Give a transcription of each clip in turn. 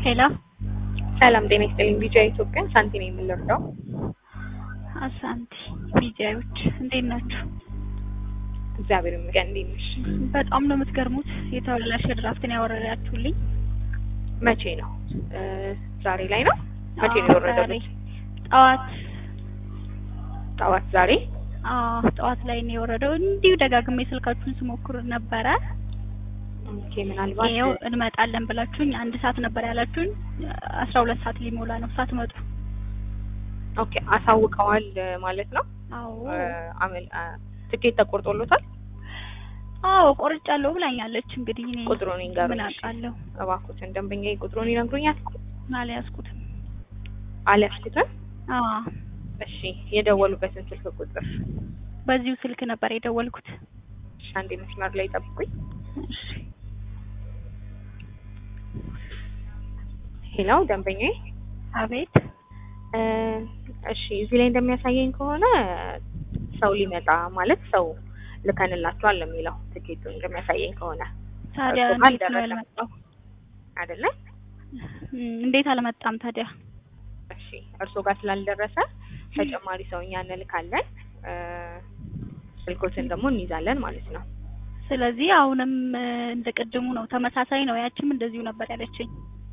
ሄሎ ሰላም ጤና ይስጥልኝ። ቢጃ ኢትዮጵያ ሳንቲ ነው የምንረዳው። አሳንቲ ቢጃዮች እንዴት ናችሁ? እግዚአብሔር ይመስገን። እንዴት ነሽ? በጣም ነው የምትገርሙት። የተበላሸ ድራፍትን ያወረዳችሁልኝ መቼ ነው? ዛሬ ላይ ነው። መቼ ነው አዎ፣ የወረደው? ዛሬ ጠዋት ጠዋት ዛሬ። አዎ ጠዋት ላይ ነው የወረደው። እንዲሁ ደጋግሜ ስልካችሁን ስሞክር ነበረ። ኦኬ ምናልባት ይኸው እንመጣለን ብላችሁኝ አንድ ሰዓት ነበር ያላችሁኝ። አስራ ሁለት ሰዓት ሊሞላ ነው ሳትመጡ። ኦኬ አሳውቀዋል ማለት ነው። አዎ አመል ትኬት ተቆርጦሎታል። አዎ ቆርጫለሁ ብላኛለች። እንግዲህ እኔ ቁጥሩን ይንገሩኝ ምን እሺ። አውቃለሁ? እባክዎትን ደንበኛዬ ቁጥሩን ይነግሩኛል። አልያዝኩትም። አልያዝኩትም። አዎ እሺ የደወሉበትን ስልክ ቁጥር በዚሁ ስልክ ነበር የደወልኩት። እሺ፣ አንዴ መስመር ላይ ጠብቁኝ። እሺ ሄሎ ደንበኛዬ አቤት እ እሺ እዚህ ላይ እንደሚያሳየኝ ከሆነ ሰው ሊመጣ ማለት ሰው ልከንላችኋል ነው የሚለው ትኬቱን እንደሚያሳየኝ ከሆነ ታዲያ እርሱ ጋር እንዴት ነው አልደረሰም። ያልመጣው? አይደለ? እም፣ እንዴት አልመጣም ታዲያ? እሺ እርሶ ጋር ስላልደረሰ ተጨማሪ ሰው እኛ እንልካለን። እ ስልኮትን ደግሞ እንይዛለን ማለት ነው። ስለዚህ አሁንም እ፣ እንደ ቅድሙ ነው፣ ተመሳሳይ ነው። ያችም እንደዚሁ ነበር ያለችኝ።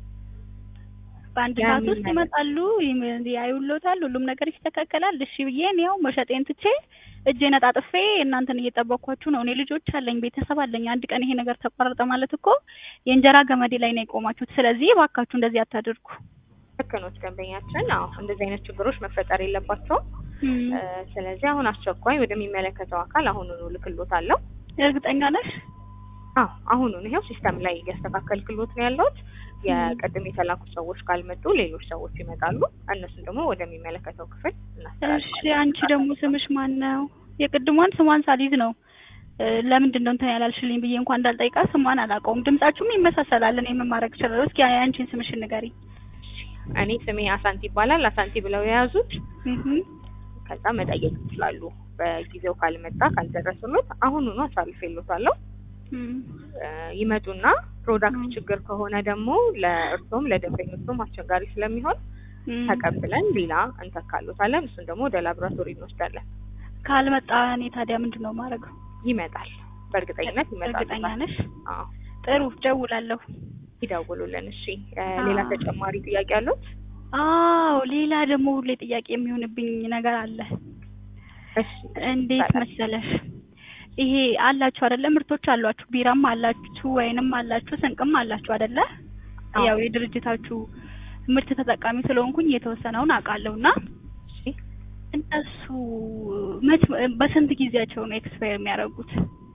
በአንድ ያ ሰዓት ምን ውስጥ ማለት? ይመጣሉ፣ ይም- ያዩሎታል፣ ሁሉም ነገር ይስተካከላል። እሺ ብዬ እኔ ያው መሸጤን ትቼ እጄን አጣጥፌ እናንተን እየጠበቅኳችሁ ነው። እኔ ልጆች አለኝ፣ ቤተሰብ አለኝ። አንድ ቀን ይሄ ነገር ተቋረጠ ማለት እኮ የእንጀራ ገመዴ ላይ ነው የቆማችሁት። ስለዚህ እባካችሁ እንደዚህ አታድርጉ። ልክ ኖት ደንበኛችን። አዎ እንደዚህ አይነት ችግሮች መፈጠር የለባቸውም። እም፣ እ ስለዚህ አሁን አስቸኳይ ወደሚመለከተው አካል አሁኑኑ ልክሎታለሁ። እርግጠኛ ነሽ? አዎ አሁኑን ይሄው ሲስተም ላይ እያስተካከልክሎት ነው ያለሁት። የቅድም የተላኩት ሰዎች ካልመጡ ሌሎች ሰዎች ይመጣሉ። እነሱን ደግሞ ወደሚመለከተው ክፍል እሺ እናስተላልፋለን። አንቺ ደግሞ ስምሽ ማን ነው? የቅድሟን ስሟን ሳሊዝ ነው እ፣ ለምንድን ነው እንትን ያላልሽልኝ ብዬ እንኳን እንዳልጠይቃት ስሟን አላውቀውም። ድምጻችሁም ይመሳሰላል። እኔ ምን ማድረግ እችላለሁ? እስኪ የአንቺን ስምሽን ንገሪኝ። እኔ ስሜ አሳንቲ ይባላል። አሳንቲ ብለው የያዙት እህ ከዛ መጠየቅ ይችላሉ። በጊዜው ካልመጣ ካልደረሱሎት አሁኑኑ አሳልፌሎታለሁ። እም፣ እ፣ ይመጡና ፕሮዳክት ችግር ከሆነ ደግሞ ለእርሶም ለደንበኞቹም አስቸጋሪ ስለሚሆን እም። ተቀብለን ሌላ እንተካሎታለን። እሱን ደግሞ ወደ ላቦራቶሪ እንወስዳለን። ካልመጣ እኔ ታዲያ ምንድን ነው ማድረገው? ይመጣል፣ በእርግጠኝነት ይመጣል። እርግጠኛ ነሽ? አዎ ጥሩ ደውላለሁ። ይደውሉልን። እሺ እ፣ ሌላ አዎ። ተጨማሪ ጥያቄ አሉት? አዎ ሌላ ደግሞ ሁሌ ጥያቄ የሚሆንብኝ ነገር አለ። እሺ እንዴት ይባላል። መሰለሽ ይሄ አላችሁ አይደለ? ምርቶች አሏችሁ፣ ቢራም አላችሁ፣ ወይንም አላችሁ፣ ስንቅም አላችሁ አይደለ? አዎ። ያው የድርጅታችሁ ምርት ተጠቃሚ ስለሆንኩኝ የተወሰነውን አውቃለሁና እሺ እነሱ መች በስንት ጊዜያቸው ነው ኤክስፓየር የሚያደርጉት?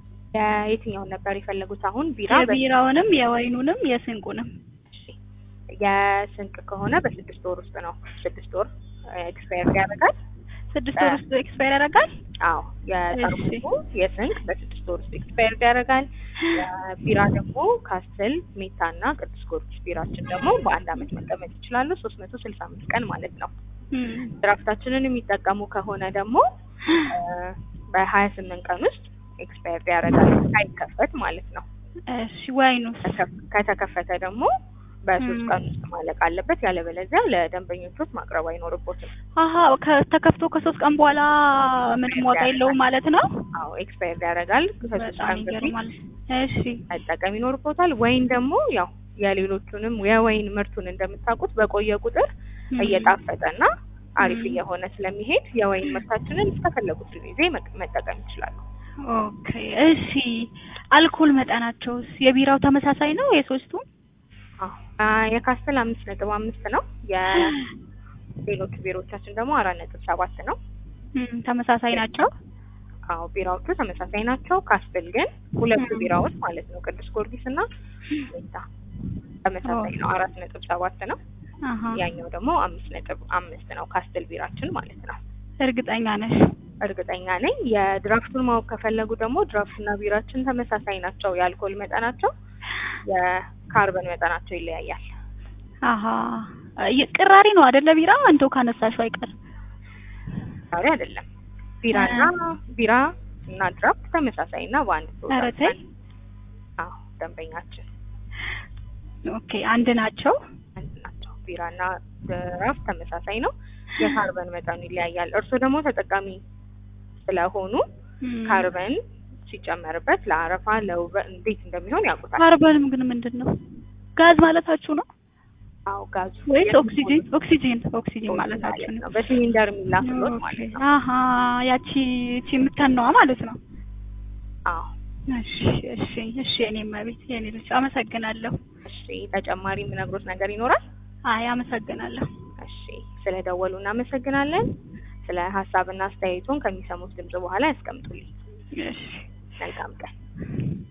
የየትኛውን ነበር የፈለጉት? አሁን ቢራ በ- የቢራውንም የወይኑንም የስንቁንም እሺ የስንቅ ከሆነ በስድስት ወር ውስጥ ነው። ስድስት ወር ኤክስፓየር ያደርጋል። ስድስት ወር ውስጥ ኤክስፓየር ያደርጋል። አዎ የጠርሙሱ የስንቅ በስድስት ወር ውስጥ ኤክስፓየር ያደርጋል። የቢራ ደግሞ ካስትል፣ ሜታ እና ቅዱስ ጊዮርጊስ ቢራችን ደግሞ በአንድ አመት መቀመጥ ይችላሉ። ሶስት መቶ ስልሳ አምስት ቀን ማለት ነው። እም። ድራፍታችንን የሚጠቀሙ ከሆነ ደግሞ በሀያ ስምንት ቀን ውስጥ ኤክስፓየር ያደርጋል ሳይከፈት ማለት ነው። እሺ ወይኑስ? ከተከ- ከተከፈተ ደግሞ በሶስት ም። ቀን ውስጥ ማለቅ አለበት። ያለበለዚያ ለደንበኞቹት ማቅረብ አይኖርቦትም። አሀ ከተከፍቶ ከሶስት ቀን በኋላ ምንም ዋጋ የለውም ማለት ነው። አዎ ኤክስፓየር ያደርጋል። ከሶስት በጣም ቀን በፊት ይገርማል። እሺ መጠቀም ይኖርቦታል። ወይን ደግሞ ያው የሌሎቹንም የወይን ምርቱን እንደምታውቁት በቆየ ቁጥር እም። እየጣፈጠና አሪፍ ም። እየሆነ ስለሚሄድ የወይን ምርታችንን እስከፈለጉት ጊዜ መቅ- መጠቀም ይችላሉ። ኦኬ እሺ። አልኮል መጠናቸውስ የቢራው ተመሳሳይ ነው የሶስቱ? አዎ አ፣ የካስተል አምስት ነጥብ አምስት ነው። የሌሎቹ ቢሮዎቻችን ደግሞ አራት ነጥብ ሰባት ነው። እም፣ ተመሳሳይ ናቸው። አዎ ቢራዎቹ ተመሳሳይ ናቸው። ካስትል ግን ሁለቱ ም። ቢራዎች ማለት ነው ቅዱስ ጊዮርጊስ እና ሜታ ተመሳሳይ ነው። አራት ነጥብ ሰባት ነው። አሀ ያኛው ደግሞ አምስት ነጥብ አምስት ነው። ካስትል ቢራችን ማለት ነው። እርግጠኛ ነሽ? እርግጠኛ ነኝ። የድራፍቱን ማወቅ ከፈለጉ ደግሞ ድራፍትና ቢራችን ተመሳሳይ ናቸው። የአልኮል መጠናቸው፣ የካርበን መጠናቸው ይለያያል። አሀ ይ- ቅራሪ ነው አይደለ? ቢራ እንደው ካነሳሽው አይቀር ዛሬ አይደለም ቢራና ቢራ እና ድራፍት ተመሳሳይ እና በአንድ ኧረ ፕሮዳክት ተይ። አዎ ደንበኛችን ኦኬ አንድ ናቸው። ቢራና ድራፍት ተመሳሳይ ነው። የካርበን መጠኑ ይለያያል። እርስዎ ደግሞ ተጠቃሚ ስለሆኑ እም፣ ካርበን ሲጨመርበት ለአረፋ ለውበት እንዴት እንደሚሆን ያውቁታል። ካርበንም ግን ምንድን ነው? ጋዝ ማለታችሁ ነው አዎ ጋዙ ወይስ ኦክሲጂን? ኦክሲጂን ኦክሲጂን ማለታችሁ ነው። ነው። በሲሊንደር የሚላክሎት ማለት ነው። አሀ ያቺ እቺ የምተነዋ ማለት ነው። አዎ እሺ እሺ እሺ የኔ መቤት የኔ ልጅ አመሰግናለሁ። እሺ ተጨማሪ የምነግሮት ነገር ይኖራል? አይ አመሰግናለሁ። እሺ ስለደወሉ እናመሰግናለን። ስለ ሀሳብና አስተያየቱን ከሚሰሙት ድምጽ በኋላ ያስቀምጡልኝ። እሺ መልካም ቀን።